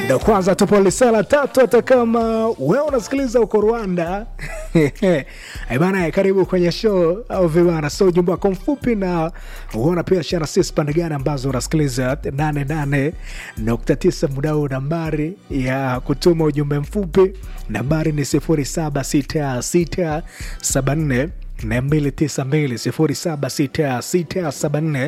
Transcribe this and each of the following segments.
ndo kwanza tupo lisala tatu, hata kama wewe unasikiliza uko Rwanda bana, karibu kwenye show au vibana. So ujumbe wako mfupi na uona pia shana sisi pande gani ambazo unasikiliza 88.9 muda huu. Nambari ya kutuma ujumbe mfupi nambari ni 076674 292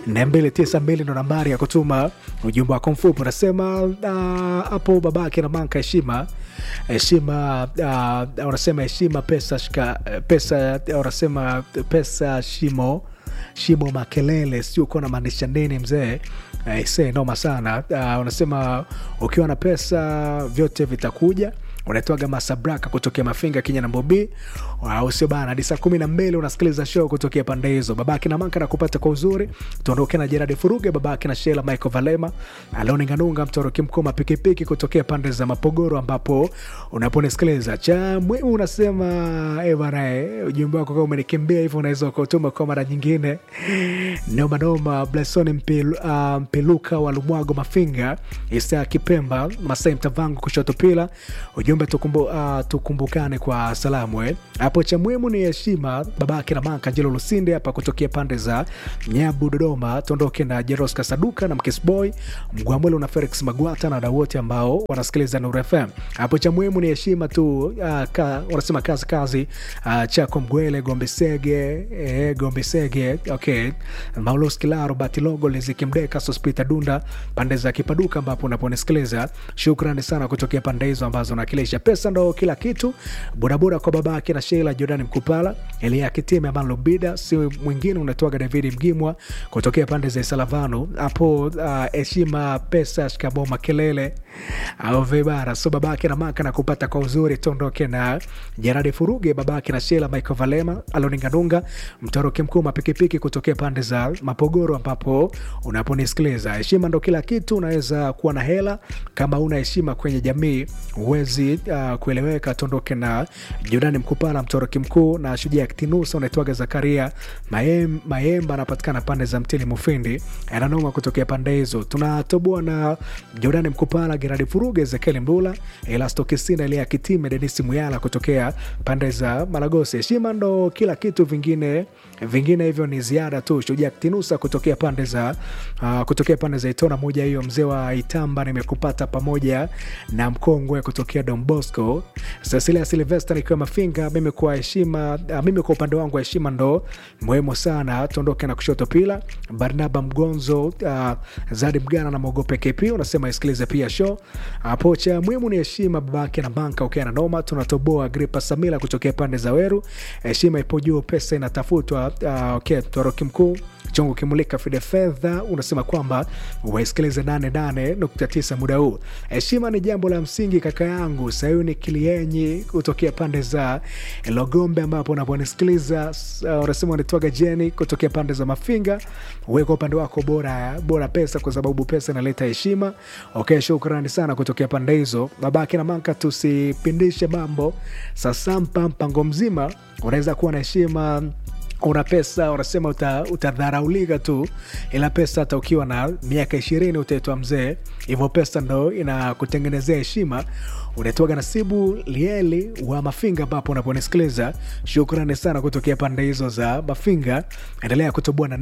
076674 ndo nambari ya kutuma ujumbe wako mfupi. Unasema hapo uh, babake na manka heshima heshima, uh, unasema heshima pesa shika, pesa unasema pesa shimo shimo makelele, sio uko na maanisha nini mzee? Aise, noma sana. Uh, unasema ukiwa na pesa vyote vitakuja unaitwaga Masabraka kutokea Mafinga, Kenya na Mbobi, usio bana. Hadi saa kumi na mbili unasikiliza show kutokea pande hizo. Babake na Manka na kupata kwa uzuri, tuondoke na Jeradi Furuge, babake na Shela Michael Valema, Aloni Nganunga, Mtoroki Mkoma, pikipiki kutokea pande za Mapogoro, ambapo unaponisikiliza cha muhimu unasema eh bana, ujumbe wako kama umenikimbia hivyo, unaweza ukatuma kwa mara nyingine. Noma noma. Blesoni Mpil, uh, Mpiluka wa Lumwago Mafinga, Isa Kipemba, Masai Mtavangu kushoto pila ujumbe tukumbu, uh, tukumbukane kwa salamu eh. Hapo cha muhimu ni heshima. Babake na Manka Jelo Lusinde hapa kutokea pande za Nyabu Dodoma, tuondoke na Jeros Kasaduka na Mkisboy Mgwamwelo na Felix Magwata na wadau wote ambao wanasikiliza Nuru FM. Hapo cha muhimu ni heshima tu, uh, ka, wanasema kazi kazi, uh, chako Mgwele Gombesege eh, Gombesege okay, Maulos Kilaro Batilogo Liziki Mdeka Sospita Dunda pande za Kipaduka ambapo unaponisikiliza. Shukrani sana kutokea pande hizo ambazo nakilisha pesa ndo kila kitu. Bodaboda kwa babake na Sheila Jordan Mkupala Elia Kitime Aman Lubida, si mwingine unatoaga David Mgimwa kutokea pande za Salavano hapo. Heshima uh, pesa shikamo makelele au vibara. So babake na Maka na kupata kwa uzuri, tondoke na Jeradi Furuge babake na Sheila Michael Valema Aloninganunga Mtoroki Mkuu mapikipiki kutokea pande za Mapogoro ambapo unaponisikiliza. Heshima ndo kila kitu. Unaweza kuwa na hela kama una heshima kwenye jamii uwezi uh, kueleweka. Tondoke na Jordani Mkupala Mtoroki Mkuu na Shujaa Kitinusa unaitwaga Zakaria Mayem, Mayemba anapatikana pande za Mtili Mufindi ananoma kutokea pande hizo. Tunatoboa na Jordani Mkupala Geradi Furuge Ezekiel Mbula Elasto Kisina Elia Kitime Denisi Muyala kutokea pande za Malagosi. Heshima ndo kila kitu, vingine vingine hivyo ni ziada tu. Shujaa Kitinusa kutokea pande za uh, kutokea pande za Itona moja hiyo, mzee wa Itamba nimekupata pamoja na mkongwe kutokea Don Bosco Cecilia Silvester nikiwa Mafinga. Mimi kwa heshima uh, mimi kwa upande wangu heshima ndo muhimu sana. Tuondoke na kushoto pila Barnaba Mgonzo uh, Zadi Mgana na Mogope KP unasema isikilize pia show hapo. Cha muhimu ni heshima, babake na banka ukiwa na noma. Tunatoboa Gripa Samila kutokea pande za Weru, heshima ipo juu, pesa inatafutwa. Uh, okay, Toroki mkuu chongo kimulika fide fedha unasema kwamba waisikilize 88.9 muda huu. Heshima ni jambo la msingi kaka yangu Sayuni Kilienyi kutokea pande za Logombe ambapo unaponisikiliza unasema unatwaga Jeni kutokea pande za Mafinga. Weka upande wako bora bora pesa, kwa sababu pesa inaleta heshima. Okay, shukrani sana kutokea pande hizo. Babake na Manka, tusipindishe mambo sasampa, mpango mzima unaweza kuwa na heshima una pesa unasema utadharaulika uta tu, ila pesa hata ukiwa na miaka ishirini utaitwa mzee. Hivyo pesa ndo inakutengenezea heshima. Unaitwaga Nasibu Lieli wa Mafinga ambapo unaponisikiliza. Shukrani sana kutokea pande hizo za Mafinga, endelea kutoboa na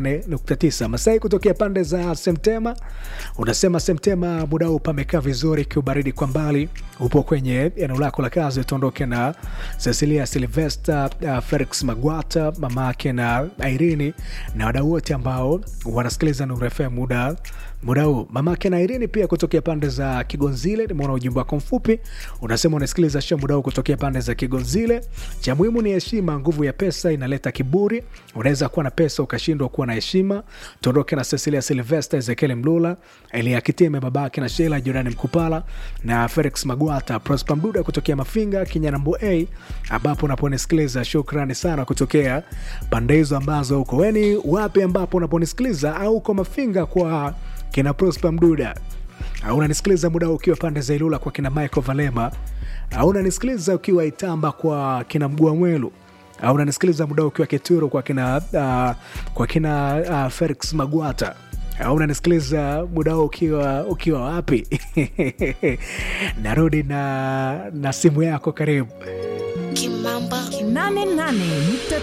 88.9. Masai kutokea pande za Semtema unasema Semtema muda huu pamekaa vizuri, kiubaridi kwa mbali, upo kwenye eneo lako la kazi. Utondoke na Cecilia Silvester, uh, Felix Magwata mama yake na Irini na wadau wote ambao wanasikiliza Nuru FM muda muda huu. Mama yake na Irini pia kutokea pande za Kigonzile, nimeona ujumbe wako mfupi unasema unasikiliza show muda huu kutokea pande za Kigonzile. Cha muhimu ni heshima, nguvu ya pesa inaleta kiburi. Unaweza kuwa na pesa ukashindwa kuwa na heshima. Tuondoke na Cecilia Silvester, Ezekiel Mlula, Elia Kitime, babake na Sheila Jordan Mkupala na Felix Magwata, Prosper Mduda kutokea Mafinga, Kinyanambo A ambapo unaponisikiliza. Shukrani sana kutokea pande hizo ambazo uko weni wapi, ambapo unaponisikiliza au uko Mafinga kwa kina Prosper Mduda, au unanisikiliza muda ukiwa pande za Ilula kwa kina Michael Valema, au unanisikiliza ukiwa Itamba kwa kina Mgua Mwelu, au unanisikiliza muda ukiwa Kituro kwa kina, uh, kwa kina uh, Felix Magwata au unanisikiliza muda huu ukiwa ukiwa wapi narudi na na simu yako karibu Kimamba. 88.9